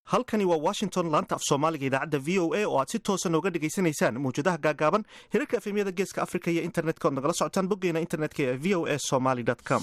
halkani waa washington laanta af soomaaliga idaacadda v o a oo aad si toosa nooga dhegaysanaysaan mawjadaha gaagaaban hirarka efemyada geeska africa iyo internetka ood nagala socotaan boggeena internetka ee v o a somaly com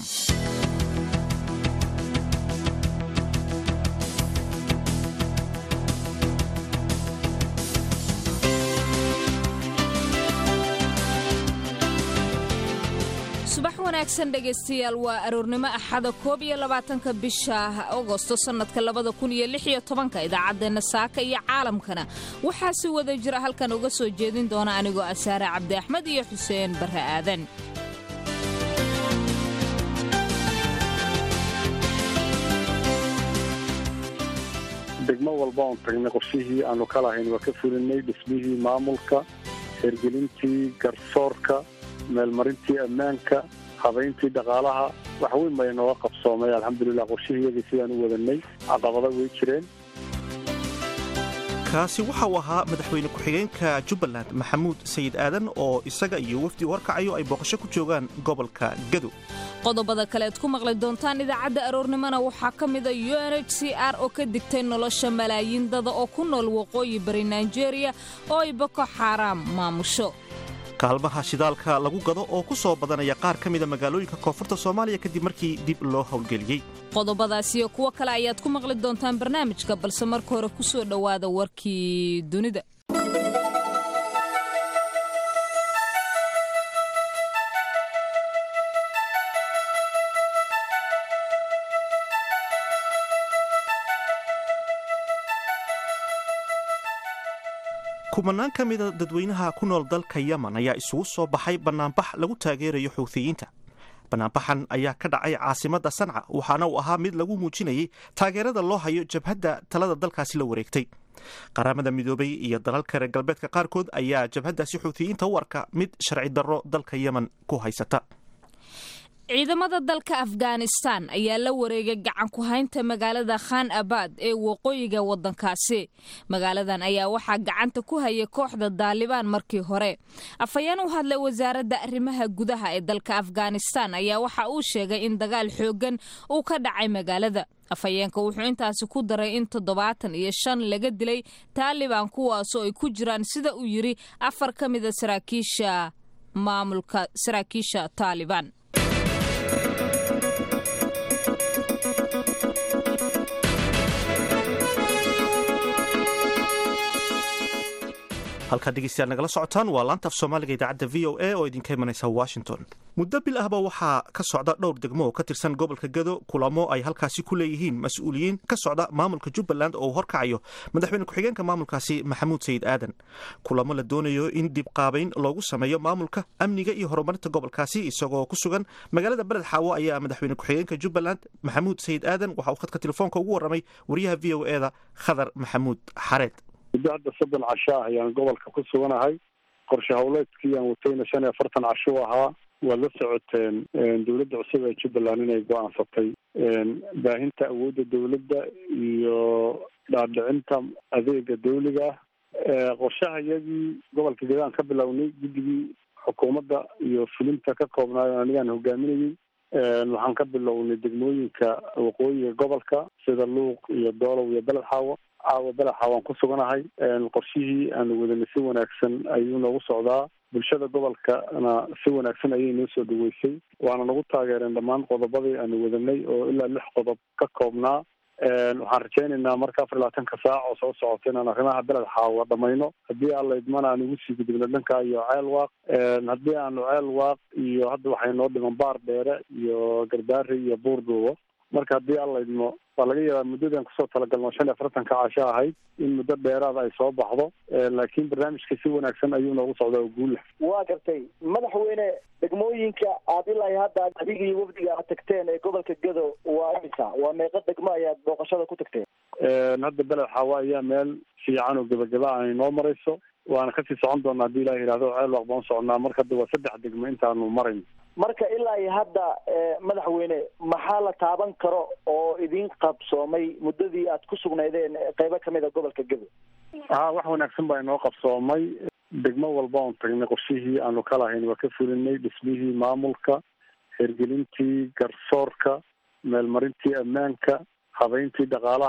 subax wanaagsan dhegaystayaal waa aroornimo axada koob iyo labaatanka bisha agosto sannadka labada kun iyo lix iyo tobanka idaacaddeenna saaka iyo caalamkana waxaa si wada jira halkan uga soo jeedin doona anigoo asaare cabdi axmed iyo xuseen barre aadan degmo walba oon tagnay qorshihii aanu ka lahayn waa ka fulinay dhismihii maamulka hergelintii garsoorka meelmarintii ammaanka habayntii dhaqaalaha wax weyn bay nooga qabsoomay alxamdulilah qorshihiyadii sidaan u wadanay caqabada way jireen kaasi waxa uu ahaa madaxweyne ku-xigeenka jubbaland maxamuud sayid aadan oo isaga iyo wafdi warkacayo ay booqasho ku joogaan gobolka gado qodobada kale ad ku maqli doontaan idaacadda aroornimona waxaa ka mida u n h c r oo ka digtay nolosha malaayiin dada oo ku nool waqooyi bari nigeria oo ay boko xaaraam maamusho kaalmaha shidaalka lagu gado oo ku soo badanaya qaar ka mida magaalooyinka koonfurta soomaaliya kadib markii dib loo howlgeliyey qodobadaas iyo kuwo kale ayaad ku maqli doontaan barnaamijka balse marka hore ku soo dhowaada warkii dunida kumanaan ka mida dadweynaha ku nool dalka yemen ayaa isugu soo baxay bannaanbax lagu taageerayo xuuthiyiinta bannaanbaxan ayaa ka dhacay caasimadda sanca waxaana uu ahaa mid lagu muujinayay taageerada loo hayo jabhadda talada dalkaasi la wareegtay qaramada midoobay iyo dalalka reer galbeedka qaarkood ayaa jabhaddaasi xuuthiyiinta u arka mid sharci darro dalka yemen ku haysata ciidamada dalka afghanistan ayaa la wareegay gacan ku haynta magaalada khan abad ee waqooyiga waddankaasi magaaladan ayaa waxaa gacanta ku hayay kooxda daalibaan markii hore afhayeen u hadlay wasaaradda arrimaha gudaha ee dalka afghanistan ayaa waxa uu sheegay in dagaal xooggan uu ka dhacay magaalada afhayeenka wuxuu intaasi ku daray in toddobaatan iyo shan laga dilay taalibaan kuwaasoo ay ku jiraan sida uu yidhi afar ka mida saraakiisha maamulka saraakiisha taalibaan halkaad dhegeystayaal nagala socotaan waa laanta af soomaaliga idaacadda v o a oo idinka imanaysa washington muddo bil ahba waxaa ka socda dhowr degmo oo ka tirsan gobolka gado kulamo ay halkaasi ku leeyihiin mas-uuliyiin ka socda maamulka jubbaland oo uu horkacayo madaxweyne ku-xigeenka maamulkaasi maxamuud sayid aadan kulamo la doonayo in dib qaabayn loogu sameeyo maamulka amniga iyo horumarinta gobolkaasi isagoo ku sugan magaalada beled xaawo ayaa madaxweyne ku-xigeenka jubbaland maxamuud sayid aadan waxa uu khadka telefoonka ugu warramay wariyaha v o eda khadar maxamuud xareed muddo hadda soddon casho ah ayaan gobolka ku suganahay qorshe howleedkii aan watayna shan iyo afartan casho u ahaa waad la socoteen dowladda cusub ee jubbaland inay go-aansatay baahinta awoodda dowladda iyo dhaadhicinta adeega dawliga ah qorshaha iyagii gobolka gadaan ka bilownay guddigii xukuumadda iyo fulinta ka koobnaayo anigaan hogaaminayey waxaan ka bilownay degmooyinka waqooyiga gobolka sida luuq iyo doolow iyo beled xaawo caawa belaxa waan ku suganahay qorshihii aanu wadanay si wanaagsan ayuu noogu socdaa bulshada gobolkana si wanaagsan ayay noo soo dhaweysay waana nagu taageereen dhammaan qodobadii aanu wadanay oo ilaa lix qodob ka koobnaa waxaan rajaynaynaa marka afar iyo labaatanka saac oo soo socota inaan arrimaha beled xaawa dhamayno haddii aan la idmana aan ugu sii gudubno dhanka iyo ceel waaq haddii aanu ceel waaq iyo hadda waxay noo dhiman baar dheere iyo garbaari iyo buurduubo marka haddii aan la idmo waa laga yaabaa muddadan kusoo talagalno shan iyo afartanka casho ahayd in muddo dheeraada ay soo baxdo laakiin barnaamijka si wanaagsan ayuu noogu socdaa oo guul leh waa gartay madaxweyne degmooyinka aad ilaa hadda adiga iyo wafdiga aad tagteen ee gobolka gado waa imisa waa meeqa degmo ayaad booqashada ku tagteen hadda beled xaawa ayaa meel fiican oo gebagaba ay noo marayso waana kasii socon doonaa haddii ilah yihahdo ceel waaq baan soconnaa marka hadda waa saddex degmo intaanu marayn marka ilaa iyo hadda madaxweyne maxaa la taaban karo oo idin qabsoomay muddadii aad ku sugnaydeen qeybo kamid a gobolka gado ha wax wanaagsan baa inoo qabsoomay degmo walba oon tagnay qorshihii aanu ka lahayn waa ka fulinay dhismihii maamulka hergelintii garsoorka meelmarintii ammaanka habayntii dhaqaalaha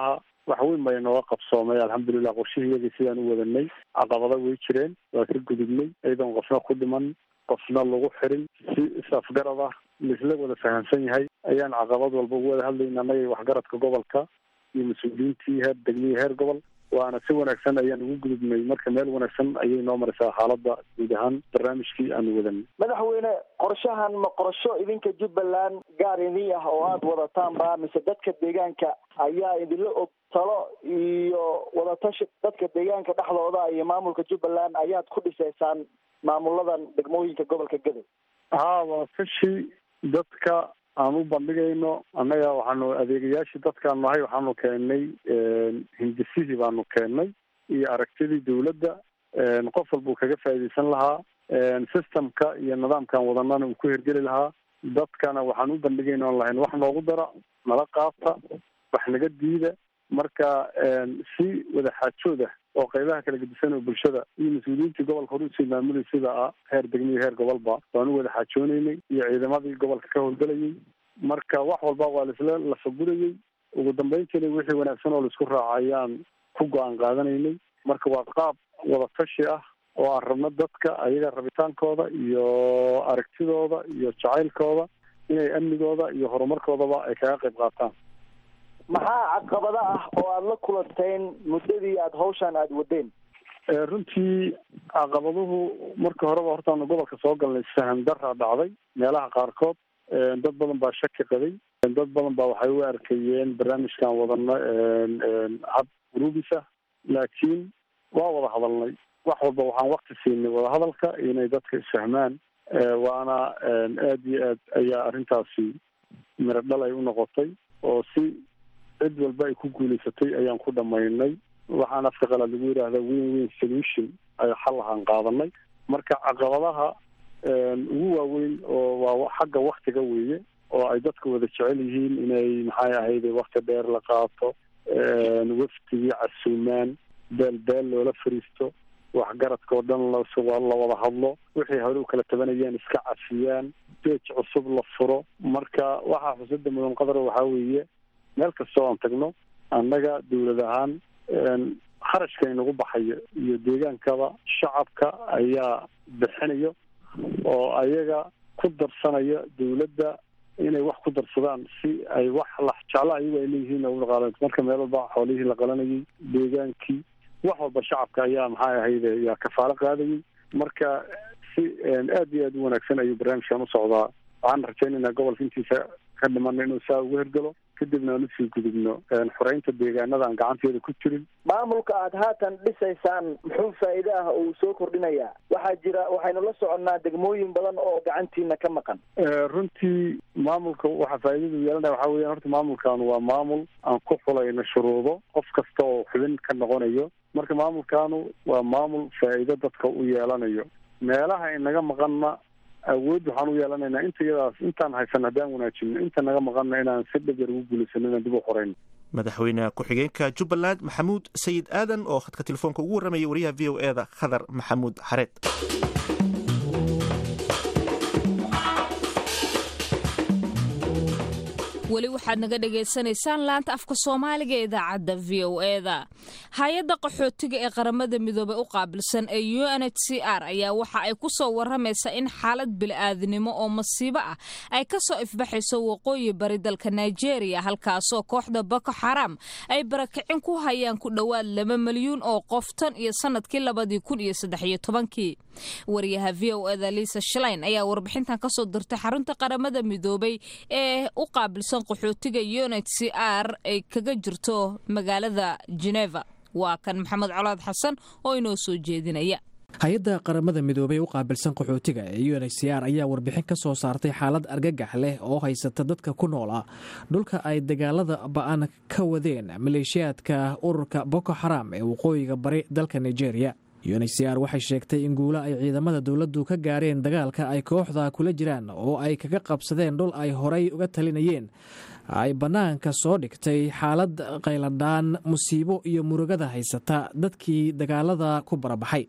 wax weyn bay nooga qabsoomay alxamdulilah qorshihiyadii sidaan u wadanay caqabado way jireen waa ka gudubnay iyadoon qofna ku dhiman qofna lagu xirin si is-afgarad ah laisla wada fahamsan yahay ayaan caqabad walba ugu wada hadlayna annaga waxgaradka gobolka iyo mas-uuliyiintii heer degmihii heer gobol waana si wanaagsan ayaan ugu gudubnay marka meel wanaagsan ayay noo maraysaa xaaladda guud ahaan barnaamijkii aanu wadanay madaxweyne qorshahan ma qorsho idinka jubbaland gaar idin ah oo aada wadataanba mise dadka deegaanka ayaa idinla og talo iyo wadatashi dadka deegaanka dhexdooda iyo maamulka jubbaland ayaad ku dhisaysaan maamuladan degmooyinka gobolka gadow haa wadatashi dadka aan u bandhigayno annaga waxaanu adeegayaashii dadkaan nahay waxaanu keennay hindisihii baanu keennay iyo aragtidii dawladda qof walba uu kaga faa'iidaysan lahaa systemka iyo nidaamkan wadanana uu ku hirgeli lahaa dadkana waxaan u bandhigayna on lahayn wax noogu dara nala qaata wax naga diida marka si wada xaajood ah oo qaybaha kala gedisan oo bulshada iyo mas-uuliyiintii gobolka hore usii maamulay sida ah heer degmiyo heer gobolba waan u wada xaajooneynay iyo ciidamadii gobolka ka howlgelayay marka wax walba waa laisla lafagurayay ugu dambeyntiina wixii wanaagsan oo laisku raaca ayaan ku go-aan qaadanaynay marka waa qaab wadatashi ah oo aan rabno dadka ayaga rabitaankooda iyo aragtidooda iyo jacaylkooda inay amnigooda iyo horumarkoodaba ay kaga qayb qaataan maxaa caqabada ah oo aada la kulanteen muddadii aada hawshaan aada wadeen runtii caqabaduhu marka horeba hortaanu gobolka soo galnay saham daraa dhacday meelaha qaarkood dad badan baa shaki qabay dad badan baa waxay u arkayeen barnaamijkan wadano hab gruubis ah laakiin waa wada hadalnay wax walba waxaan wakti siinay wadahadalka inay dadka isfahmaan waana aada iyo aad ayaa arrintaasi miro dhal ay u noqotay oo si cid walba ay ku guulaysatay ayaan ku dhamaynay waxaan afka qalaad lagu yidhaahda win win solution ay xal ahaan qaadanay marka caqabadaha ugu waaweyn oo waa xagga waktiga weeye oo ay dadku wada jecel yihiin inay maxay ahayde wakti dheer la qaato waftigii casuumaan beel beel loola fariisto waxgaradka oo dhan la wada hadlo wixii hore u kala tabanayaan iska cafiyaan beej cusub la furo marka waxaa xusada mudan qadar waxaa weeye meel kastoo aan tagno annaga dawlad ahaan kharashka inagu baxayo iyo deegaankaba shacabka ayaa bixinayo oo ayaga ku darsanaya dawladda inay wax ku darsadaan si ay wax la jeclo ayagu ay leeyihiin udaqaala marka meel walba xoolihii la qalanayay deegaankii wax walba shacabka ayaa maxay ahayde yaa kafaalo qaadayay marka si aad iyo aad u wanaagsan ayuu barnaamijkan u socdaa waxaan rajaynaynaa gobolka intiisa ka dhimana inuu saa ugu hergelo kadibna aan usii gudubno xoreynta deegaanada aan gacanteeda ku jirin maamulka aada haatan dhisaysaan muxuu faa'iide ah oo uu soo kordhinayaa waxaa jira waxaynu la soconnaa degmooyin badan oo gacantiina ka maqan runtii maamulka waxaa faa'iidadu yeelanaya waxaa weeyaan horta maamulkan waa maamul aan ku xulayno shuruudo qof kasta oo xubin ka noqonayo marka maamulkaanu waa maamul faa'iido dadka u yeelanayo meelaha inaga maqanna awood waxaan u yeelanaynaa inta iyadaas intaan haysan haddaan wanaajino inta naga maqanna inaan si dhab yar ugu guulaysano inaan dib u qorayno madaxweyne ku-xigeenka jubbaland maxamuud sayid aadan oo khadka telefoonka ugu warramaya wariyaha v o e da khadar maxamuud xareed weli waxaad naga dhagaysanaysaan laanta afka soomaaliga ee idaacadda v o e da hay-adda qaxootiga ee qaramada midoobey u qaabilsan ee u n h c r ayaa waxa ay ku soo waramaysaa in xaalad bili-aadnimo oo masiibo ah ay ka soo ifbaxayso waqooyi bari dalka nigeria halkaasoo kooxda boko xaram ay barakicin ku hayaan ku dhowaad laba milyuun oo qof tan iyo sanadkii labadii kun iyo saddexiyo tobankii wariyaha v o e da liisa shalayn ayaa warbixintan kasoo dirtay xarunta qaramada midoobey ee u qaabilsan qaxootiga unit c r ay kaga jirto magaalada geneva waa kan maxamed colaad xasan oo inoo soo jeedinaya hay-adda qaramada midoobey u qaabilsan qaxootiga ee u n h c r ayaa warbixin ka soo saartay xaalad argagax leh oo haysata dadka ku noola dhulka ay dagaalada ba-an ka wadeen maleeshiyaadka ururka boko xaram ee waqooyiga bari dalka nigeria u n h c r waxay sheegtay in guulo ay ciidamada dowladdu ka gaareen dagaalka ay kooxda kula jiraan oo ay kaga qabsadeen dhul ay horay uga talinayeen ay bannaanka soo dhigtay xaalad qayladhaan musiibo iyo murugada haysata dadkii dagaalada ku barabaxay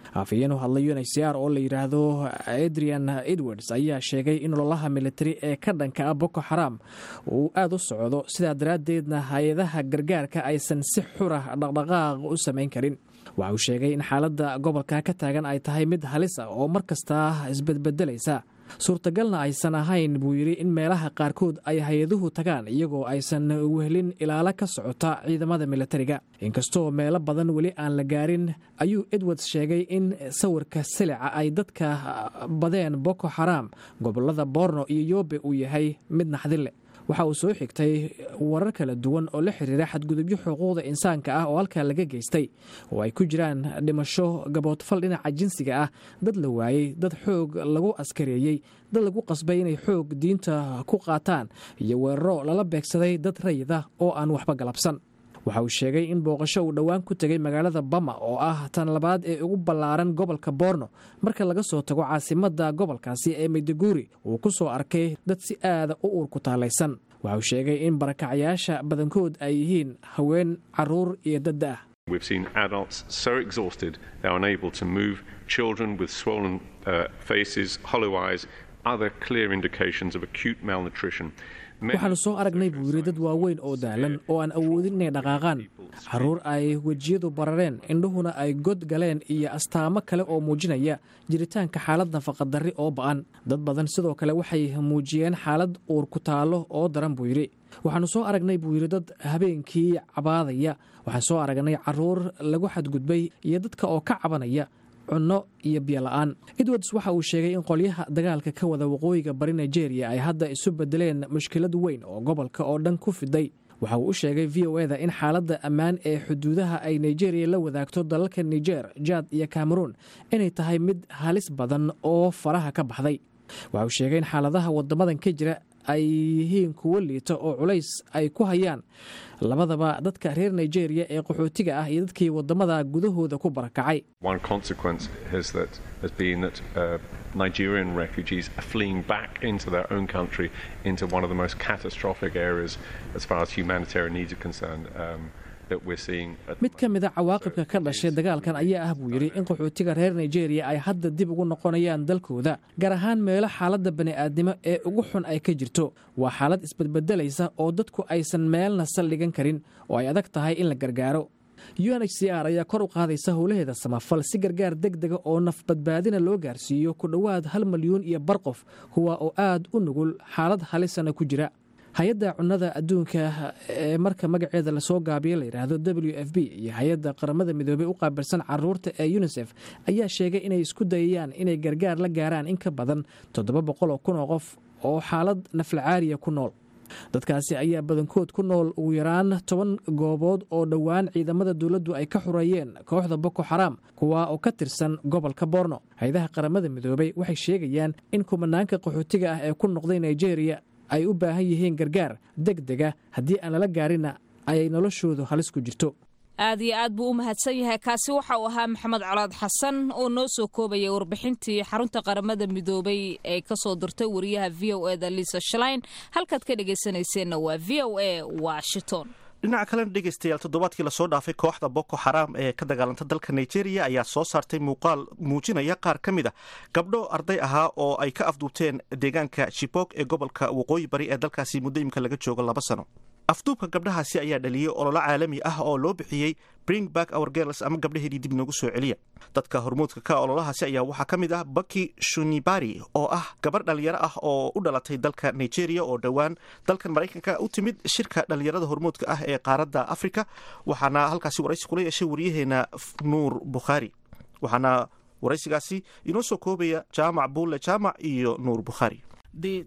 afhayeen u hadlay unhcr oo la yidhaahdo adrian edwards ayaa sheegay in ololaha militari ee ka dhanka ah boko xaram uu aada u socdo sidaa daraaddeedna hay-adaha gargaarka aysan si xura dhaqdhaqaaq u samayn karin waxa uu sheegay in xaaladda gobolka ka taagan ay tahay mid halis ah oo mar kasta isbedbedelaysa suurtagalna aysan ahayn buu yidhi in meelaha qaarkood ay hay-aduhu tagaan iyagoo aysan wehlin ilaalo ka socota ciidamada militariga inkastoo meelo badan weli aan la gaarin ayuu edwards sheegay in sawirka silica ay dadka badeen boko xaram gobolada borno iyo yobe uu yahay mid naxdin leh waxa uu soo xigtay warar kala duwan oo la xiriira xadgudubyo xuquuqda insaanka ah oo halkaa laga geystay oo ay ku jiraan dhimasho gaboodfal dhinaca jinsiga ah dad la waayey dad xoog lagu askareeyey dad lagu qasbay inay xoog diinta ku qaataan iyo weeraro lala beegsaday dad rayid ah oo aan waxba galabsan waxa uu sheegay in booqasho uu dhowaan ku tegay magaalada bama oo ah tan labaad ee ugu ballaaran gobolka borno marka laga soo tago caasimadda gobolkaasi ee mayduguri uu ku soo arkay dad si aada u uurku taalaysan waxa uu sheegay in barakacayaasha badankood ay yihiin haween caruur iyo dadda ah We've seen adults so exhausted they're unable to move, children with swollen uh, faces, hollow eyes, other clear indications of acute malnutrition. waxaannu soo aragnay buu yidhi dad waaweyn oo daalan oo aan awoodin inay dhaqaaqaan carruur ay wejiyadu barareen indhuhuna ay god galeen iyo astaamo kale oo muujinaya jiritaanka xaalad nafaqadarri oo ba'an dad badan sidoo kale waxay muujiyeen xaalad uur ku taallo oo daran buu yidhi waxaannu soo aragnay buu yidhi dad habeenkii cabaadaya waxaan soo aragnay carruur lagu xadgudbay iyo dadka oo ka cabanaya cunno iyo biyola'aan edwards waxa uu sheegay in qolyaha dagaalka ka wada waqooyiga bari nigeria ay hadda isu bedeleen mushkilad weyn oo gobolka oo dhan ku fiday waxa uu u sheegay v o eda in xaaladda ammaan ee xuduudaha ay nigeria la wadaagto dalalka niger jad iyo cameroun inay tahay mid halis badan oo faraha ka baxday waxa uu sheegay in xaaladaha wadamadan ka jira ay yihiin kuwo liita oo culays ay ku hayaan labadaba dadka reer nigeria ee qaxootiga ah iyo dadkii wadamada gudahooda ku barakacay One consequence has that has been that uh, Nigerian refugees are fleeing back into their own country into one of the most catastrophic areas as far as humanitarian needs are concerned. Um, that we're seeing at the mid ka mid a cawaaqibka ka dhashay dagaalkan ayaa ah buu yidhi in qaxootiga reer nigeria ay hadda dib ugu noqonayaan dalkooda gaar ahaan meelo xaaladda bani'aadnimo ee ugu xun ay ka jirto waa xaalad isbedbedelaysa oo dadku aysan meelna saldhigan karin oo ay adag tahay in la gargaaro u n h c r ayaa kor u qaadaysa howlaheeda samafal si gargaar deg dega oo nafbadbaadina loo gaarsiiyo ku dhowaad hal milyuun iyo bar qof kuwa oo aad u nugul xaalad halisana ku jira hay-adda cunnada adduunka ee marka magaceeda lasoo gaabiya la yidhaahdo w f b iyo hay-adda qaramada midoobey u qaabilsan caruurta ee unisef ayaa sheegay inay isku dayayaan inay gargaar la gaaraan in ka badan toddoba boqol oo kun oo qof oo xaalad naflacaariya ku nool dadkaasi ayaa badankood ku nool ugu yaraan toban goobood oo dhowaan ciidamada dowladdu ay ka xureeyeen kooxda boko xaraam kuwa oo ka tirsan gobolka borno hay-adaha qaramada midoobey waxay sheegayaan in kumanaanka qaxootiga ah ee ku noqday nigeria ay u baahan yihiin gargaar deg dega haddii aan lala gaarinna ayay noloshoodu halis ku jirto aad iyo aad buu u mahadsan yahay kaasi waxa uu ahaa maxamed colaad xasan oo noo soo koobaya warbixintii xarunta qaramada midoobay ee kasoo dirtay wariyaha v o eda liisa shalain halkaad ka dhegaysanayseena waa v o a washington dhinaca kalena dhegaystayaal toddobaadkii lasoo dhaafay kooxda boko xaraam ee ka dagaalanta dalka nigeria ayaa soo saartay muuqaal muujinaya qaar ka mid a gabdho arday ahaa oo ay ka afduubteen deegaanka shibok ee gobolka waqooyi bari ee dalkaasi muddo imika laga joogo laba sano afduubka gabdhahaasi ayaa dhaliyey ololo caalami ah oo loo bixiyey bring back our girls ama gabdhaheedii dib noogu soo celiya dadka hormuudka ka ololahaasi ayaa waxaa ka mid ah baki shunibari oo ah gabar dhalinyaro ah oo u dhalatay dalka nigeria oo dhowaan dalkan maraykanka u timid shirka dhalinyarada hormuudka ah ee qaaradda afrika waxaana halkaasi waraysi kula yeeshay waryaheena nuur bukhaari waxaana waraysigaasi inoo soo koobaya jaamac buulle jaamac iyo nuur bukhaari The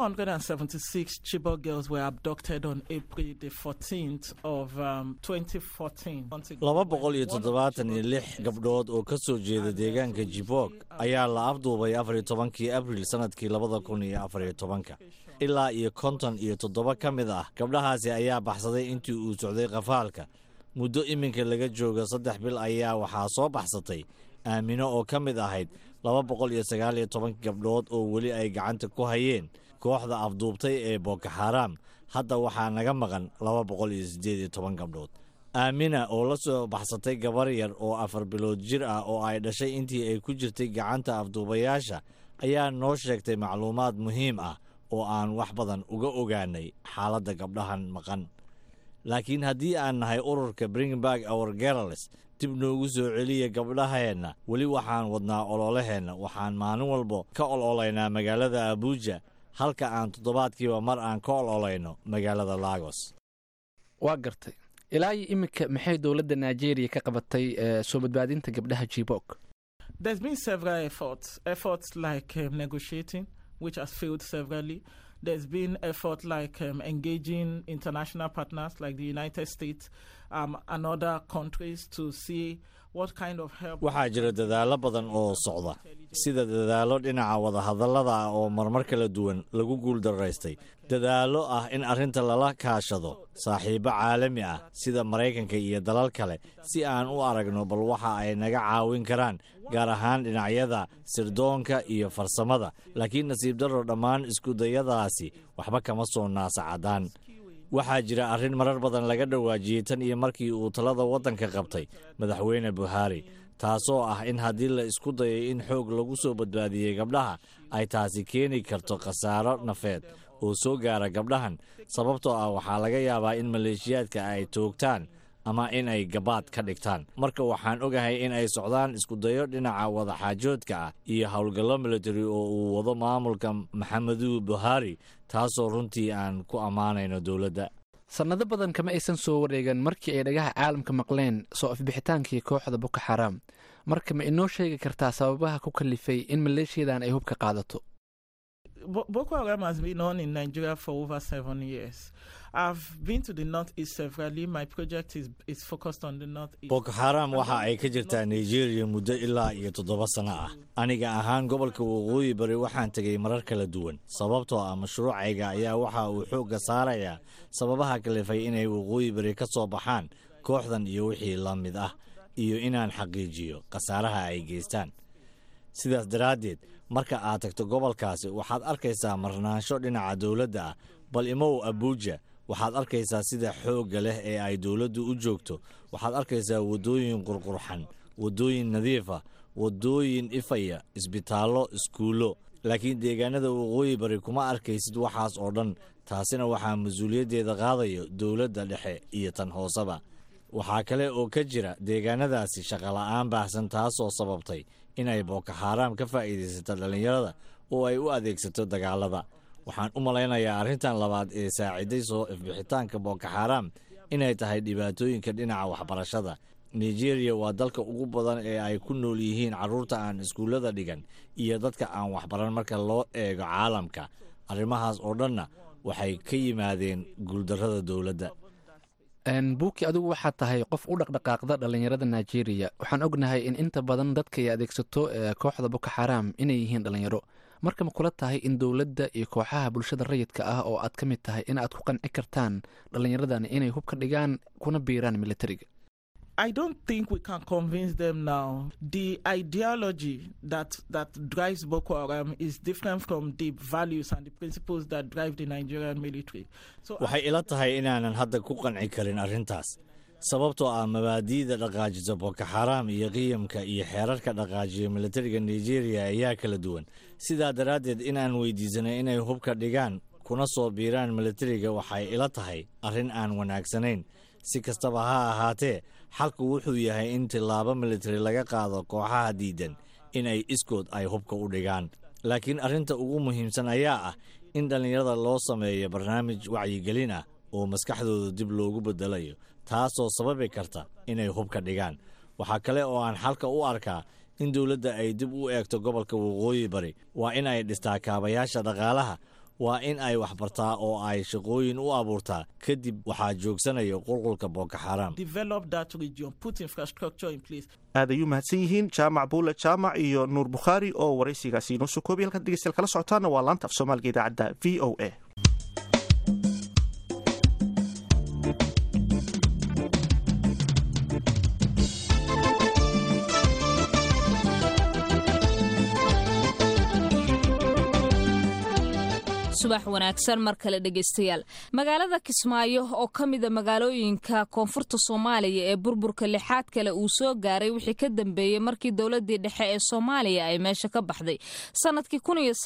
276 Chibok girls were abducted on April the 14th of um, 2014. laba boqol iyo toddobaatan iyo lix gabdhood oo ka soo jeeda deegaanka jibok ayaa la afduubay afariyo tobankii abril sannadkii labada kun iyo afariyo tobanka ilaa iyo konton iyo toddoba ka mid ah gabdhahaasi ayaa baxsaday intii uu socday qafaalka muddo iminka laga jooga saddex bil ayaa waxaa soo baxsatay aamino oo ka mid ahayd laba boqol iyo sagaal iyo toban gabdhood oo weli ay gacanta ku hayeen kooxda afduubtay ee boko xaram hadda waxaa naga maqan laba boqol iyo siddeed iyo toban gabdhood aamina oo la soo baxsatay gabar yar oo afar bilood jir ah oo ay dhashay intii ay ku jirtay gacanta afduubayaasha ayaa noo sheegtay macluumaad muhiim ah oo aan wax badan uga ogaanay xaaladda gabdhahan maqan laakiin haddii aan nahay ururka bringberg our gerales dib noogu soo celiya gabdhaheenna weli waxaan wadnaa ololaheenna waxaan maalin walba ka ololaynaa magaalada abuuja halka aan toddobaadkiiba mar aan ka ololayno magaalada lagos waa gartay ilaa iyo iminka maxay dowladda nigeria ka qabatay soo badbaadinta gabdhaha jibok There's been several efforts, efforts like um, negotiating, which has failed severally. There's been effort like um, engaging international partners like the United States um, and other countries to see what kind of help. waxaa jira dadaallo badan oo socda sida dadaallo dhinaca wadahadallada ah oo marmar kala duwan lagu guuldaraystay dadaallo ah in arrinta lala kaashado saaxiibbo caalami ah sida maraykanka iyo dalal kale si aan u aragno bal waxa ay naga caawin karaan gaar ahaan dhinacyada sirdoonka iyo farsamada laakiin nasiib darro dhammaan iskudayadaasi waxba kama soo naasacadaan waxaa jira arrin marar badan laga dhawaajiyey tan iyo markii uu talada waddanka qabtay madaxweyne buhaari taasoo ah in haddii la isku dayay in xoog lagu soo badbaadiyey gabdhaha ay taasi keeni karto khasaaro nafeed oo soo gaara gabdhahan sababtoo ah waxaa laga yaabaa in maleeshiyaadka ay toogtaan ama in ay gabaad ka dhigtaan marka waxaan ogahay in ay socdaan iskudayo dhinaca wadaxaajoodka ah iyo howlgallo military oo uu wado maamulka maxameduu buhaari taasoo runtii aan ku ammaanayno dowladda sannado badan kama aysan soo wareegan markii ay dhagaha caalamka maqleen soo afbixitaankii kooxda boko xaraam marka ma inoo sheegi kartaa sababaha ku kalifay in maleeshiyadan ay hubka qaadato Bo- Boko Haram has been on in Nigeria for over seven years. I've been to the northeast severally. My project is is focused on the northeast. boko xaram waxa ay ka jirtaa nigeria muddo ilaa iyo toddoba sano ah aniga ahaan gobolka waqooyi bari waxaan tegay marar kala duwan sababtoo ah mashruucayga ayaa waxa uu xoogga saarayaa sababaha kalifay inay waqooyi bari ka soo baxaan kooxdan iyo wixii la mid ah iyo inaan xaqiijiyo khasaaraha ay geystaan sidaas daraaddeed marka aad tagto gobolkaasi waxaad arkaysaa marnaansho dhinaca dowladda ah bal imow abuuja waxaad arkaysaa sida xoogga leh ee ay dowladdu u joogto waxaad arkaysaa waddooyin qurqurxan waddooyin nadiifa waddooyin ifaya isbitaallo iskuullo laakiin deegaanada waqooyi bari kuma arkaysid waxaas oo dhan taasina waxaa mas-uuliyaddeeda qaadayo dowladda dhexe iyo tan hooseba waxaa kale oo ka jira deegaanadaasi shaqola'aan baahsan taasoo sababtay inay booko xaaraam ka faa'iidaysato dhallinyarada oo ay u adeegsato dagaalada waxaan u malaynayaa arrintan labaad ee saaciday soo ifbixitaanka booko xaaraam inay tahay dhibaatooyinka dhinaca waxbarashada nigeria waa dalka ugu badan ee ay ku nool yihiin carruurta aan iskuullada dhigan iyo dadka aan waxbaran marka loo eego caalamka arrimahaas oo dhanna waxay ka yimaadeen guuldarrada dowladda buuki adigu waxaad tahay qof u dhaqdhaqaaqda dhallinyarada nigeria waxaan ognahay in inta badan dadka ay adeegsato ee kooxda boko xaram inay yihiin dhallinyaro marka ma kula tahay in dowladda iyo kooxaha bulshada rayidka ah oo aad ka mid tahay in aad ku qanci kartaan dhallinyaradan inay hub ka dhigaan kuna biiraan militariga I don't think we can convince them now. The ideology that that drives Boko Haram is different from the values and the principles that drive the Nigerian military. So waxay ila tahay inaanan hadda ku qanci karin arrintaas sababtoo ah mabaadi'da dhaqaajisa boko xaram iyo qiyamka iyo xeerarka dhaqaajiya militariga nigeria ayaa kala duwan sidaa daraaddeed inaan weydiisanay inay hubka dhigaan kuna soo biiraan militariga waxay ila tahay arrin aan wanaagsanayn si kastaba ha ahaatee xalku wuxuu yahay in tillaabo militari laga qaado kooxaha diidan in ay iskood ay hubka u dhigaan laakiin arrinta ugu muhiimsan ayaa ah in dhallinyarada loo sameeyo barnaamij wacyigelin ah oo maskaxdooda dib loogu beddelayo taasoo sababi karta inay hubka dhigaan waxaa kale oo aan xalka u arkaa in dowladda ay dib u eegto gobolka waqooyi bari waa in ay dhistaa kaabayaasha dhaqaalaha waa in ay waxbartaa oo ay shaqooyin u abuurtaa kadib waxaa joogsanaya qulqulka booko xaram develop that region, put infrastructure in place. aad ayuu mahadsan yihiin jaamac buule jaamac iyo nuur bukhaari oo waraysigaasi inoo soo koobay halkaad dhegeystayaal kala socotaana waa laanta af soomaaliga idaacadda v o a subax wanaagsan mar kale dhegaystayaal magaalada kismaayo oo ka mida magaalooyinka koonfurta soomaaliya ee burburka lixaad kale uu soo gaaray wixii ka dambeeyey markii dowladii dhexe ee soomaaliya ay meesha ka baxday sanadkii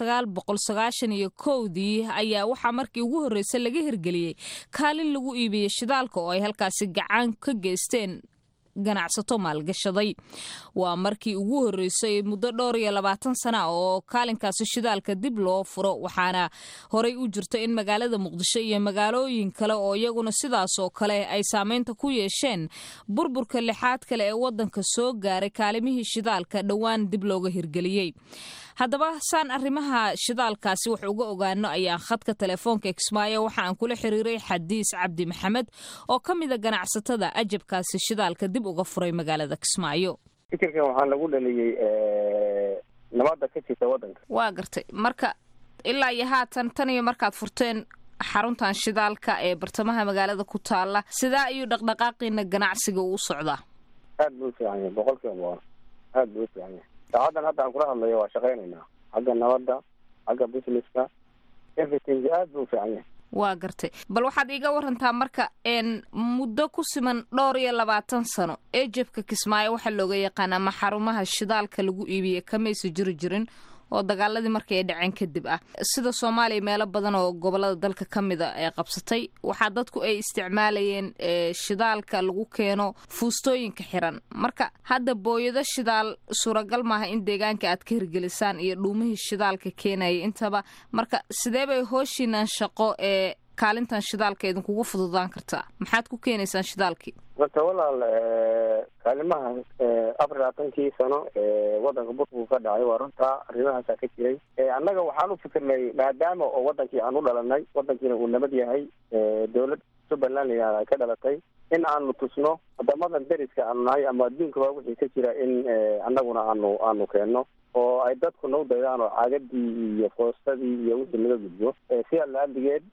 iyo kowdii ayaa waxaa markii ugu horreysay laga hirgeliyey kaalin lagu iibiyey shidaalka oo ay halkaasi gacan ka geysteen ganacsato maalgashaday waa markii ugu horreysay muddo dhowr iyo labaatan sana oo kaalinkaasi shidaalka dib loo furo waxaana horey u jirta in magaalada muqdisho iyo magaalooyin kale oo iyaguna sidaas oo kale ay saameynta ku yeesheen burburka lixaad kale ee wadanka soo gaaray kaalimihii shidaalka dhowaan dib looga hirgeliyey haddaba saan arrimaha shidaalkaasi wax uga ogaano ayaan khadka telefoonka kismaayo waxa aan kula xiriiray xadiis cabdi maxamed oo ka mida ganacsatada ajabkaasi shidaalka dib uga furay magaalada kismaayo fikirkan waxaa lagu dhaliyey nabadda ka jirta waddanka waa gartay marka ilaa iyo haatan tan iyo markaad furteen xaruntan shidaalka ee bartamaha magaalada ku taala sidaa ayuu dhaqdhaqaaqiina ganacsiga uu socdaa aad buu u fiican yahay boqol kiiba boqol aad buu u fiican yahay saacadan hadda aan kula hadlayo waa shaqaynaynaa xagga nabadda xagga businesska everything aad buu u fiican yahay waa gartay bal waxaad iiga warantaa marka n muddo ku siman dhowr iyo labaatan sano ee jebka kismaayo waxaa looga yaqaanaa ma xarumaha shidaalka lagu iibiyey kamaysa jiri jirin oo dagaaladii markii ay dhaceen kadib ah sida soomaaliya meelo badan oo gobolada dalka ka mida ee qabsatay waxaa dadku ay isticmaalayeen shidaalka lagu keeno fuustooyinka xiran marka hadda booyado shidaal suuragal maaha in deegaanka aad ka hirgelisaan iyo dhuumihii shidaalka keenaya intaba marka sidee bay hooshiinan shaqo ee kaalintan shidaalka idinkugu fududaan kartaa maxaad ku keenaysaan shidaalkii marka walaal kaalimaha afar labaatankii sano ee wadanka burburku ka dhacay waa runtaa arrimahaasaa ka jiray annaga waxaan u fikirnay maadaama oo wadankii aan u dhalanay wadankiina uu nabad yahay dowlad jubbaland layihahda ay ka dhalatay in aanu tusno wadamadan deriska aanu nahay ama adduunkaba wixii ka jira in annaguna aanu aanu keenno oo ay dadku nagu daydaan oo caagadii iyo foostadii iyo wixii laga gudbo sidaa la-adigeed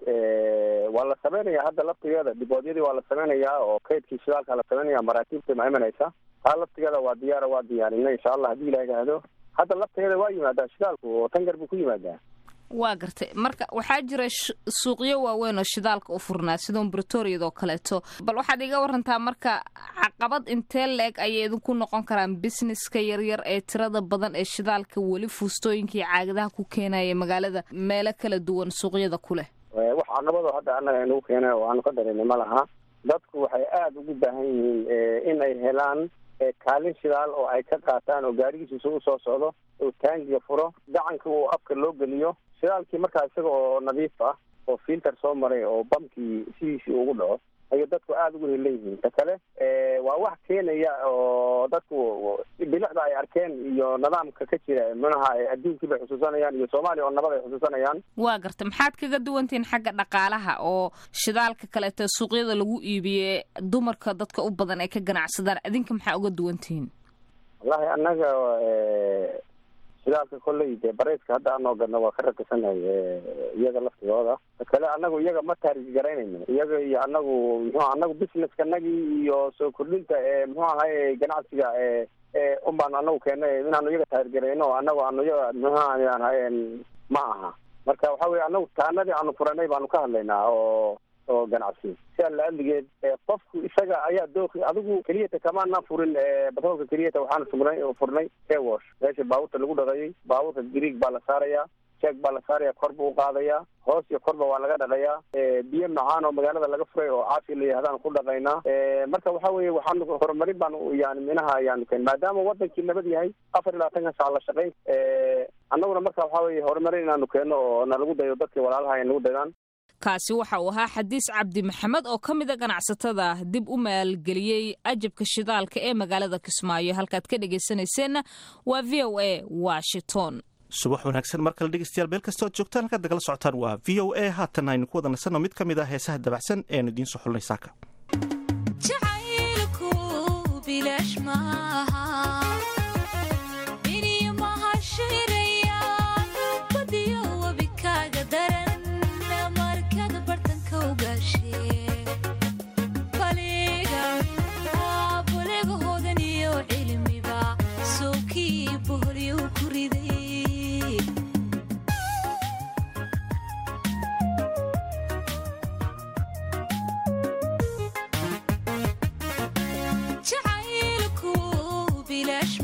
waa la samaynayaa hadda laftigeeda diboodyadii waa la samaynayaa oo kaydkii shidaalka la samaynaya maraakiibta ma imanaysa taa laftigeeda waa diyaara waa diyaarinay insha allah haddii ilaha idhaahdo hadda laftigeeda waa yimaadaa shidaalku oo tangar buu ku yimaadaa waa gartay marka waxaa jira suuqyo waaweyn oo shidaalka u furnaa sida umbratoriyad oo kaleeto bal waxaad iga warantaa marka caqabad intee la-eg ayay idinku noqon karaan businesska yaryar ee tirada badan ee shidaalka weli fuustooyinka iyo caagadaha ku keenaya magaalada meelo kala duwan suuqyada ku leh wax caqabado hadda annaga inagu keena oo aanu ka dareynay ma laha dadku waxay aada ugu baahan yihiin in ay helaan kaalin shidaal oo ay ka qaataan oo gaarigiisa u soo socdo oo taangiga furo gacanka uu afka loo geliyo shidaalkii markaa isaga oo nadiif ah oo filter soo maray oo bamkii sidiisii ugu dhaco ayay dadku aada ugu heleyihiin ta kale waa wax keenaya oo dadku bilicda ay arkeen iyo nidaamka ka jira manaha adduunkii bay xusuusanayaan iyo soomaaliya oo nabad ay xusuusanayaan waa garta maxaad kaga duwantihiin xagga dhaqaalaha oo shidaalka kaleeto suuqyada lagu iibiye dumarka dadka u badan ay ka ganacsadaan adinka maxaa uga duwantihiin wallahi annaga shidaalka kolley dee bareyska hadda anoo gadno waa ka rakisanahay iyaga laftigooda kale anagu iyaga ma taarij garaynayno iyaga iyo anagu muxuu anagu busineskanagii iyo soo kordhinta ee muxuu ahay ganacsiga ee unbaan anagu keenay inaanu iyaga taarij garayno anagu aanu iyaga muxuu ma aha marka waxa weye anagu taanadii aanu furanay baanu ka hadlaynaa oo oo ganacsi sidaa la-aligeed qofku isaga ayaa dooki adigu keliyata kamaana furin batroolka keliyata waxaana furnay furnay ewash meesha baabuurta lagu dhaqayay baabuurka grieg baa la saaraya jeeg baa la saaraya kor buu uqaadaya hoos iyo korba waa laga dhaqayaa biyo macaan oo magaalada laga furay oo caafi la yihahdaanu ku dhaqaynaa marka waxa weye waxaanu horumarin baanu yani minaha ayaanu keen maadaama wadankii nabad yahay afar iyo labaatanka saac la shaqayn annaguna marka waxa weye horumarin inaanu keeno oo nalagu dayo dadkii walaalaha ay nagu daydaan kaasi waxa uu ahaa xadiis cabdi maxamed oo ka mida ganacsatada dib u maalgeliyey ajabka shidaalka ee magaalada kismaayo halkaad ka dhegaysanayseena waa v o a washington subax wanaagsan mar kale dhegeystayaal meel kasta oad joogtaan halkaad nagala socotaan waa v o a haatan aynu ku wada nasanno mid ka mid ah heesaha dabacsan eenu idiin soo xulnay saaka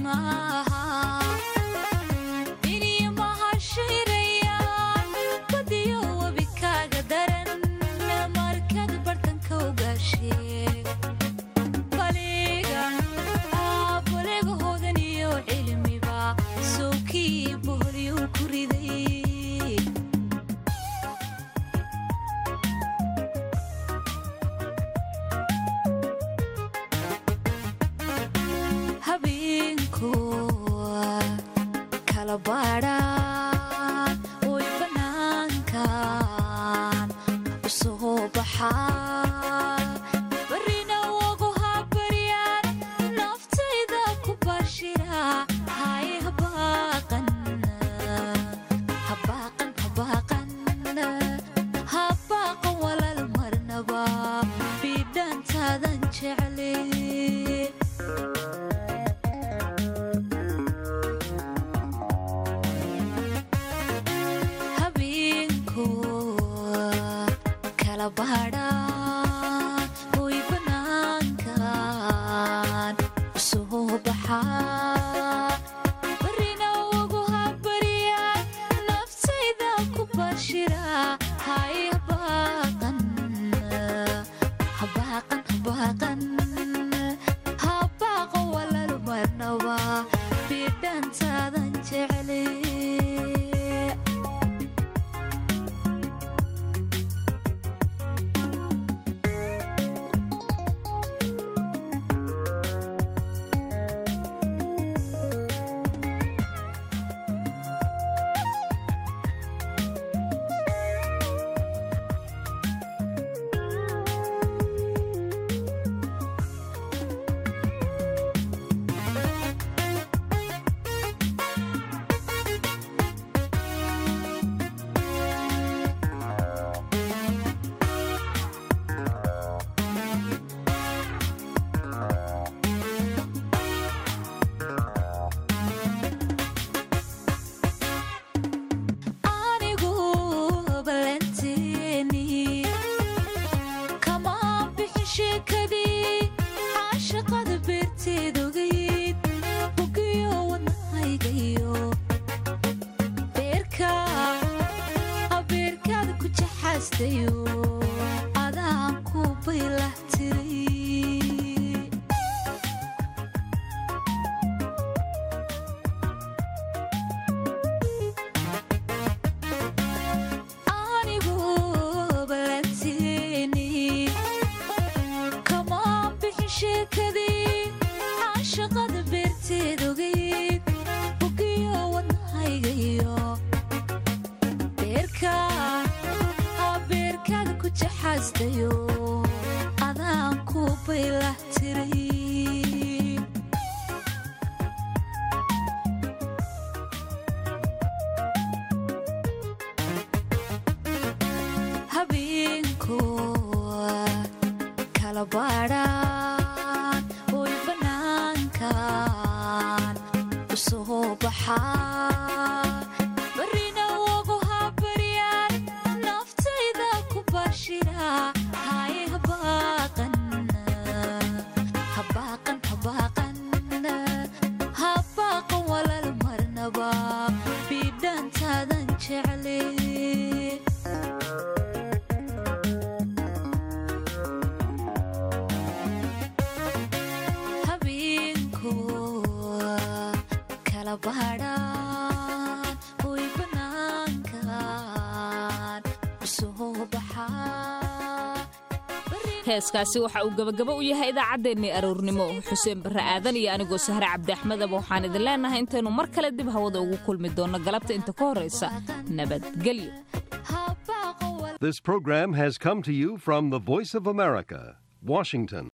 heeskaasi waxa uu gabagabo u yahay idaacaddeenni aroornimo xuseen barre aadan iyo anigoo sahre cabdi axmedaba waxaan idin leenahay intaynu mar kale dib hawada ugu kulmi doonno galabta inta ka horraysa nabadgelyo This program has come to you from the Voice of America, Washington.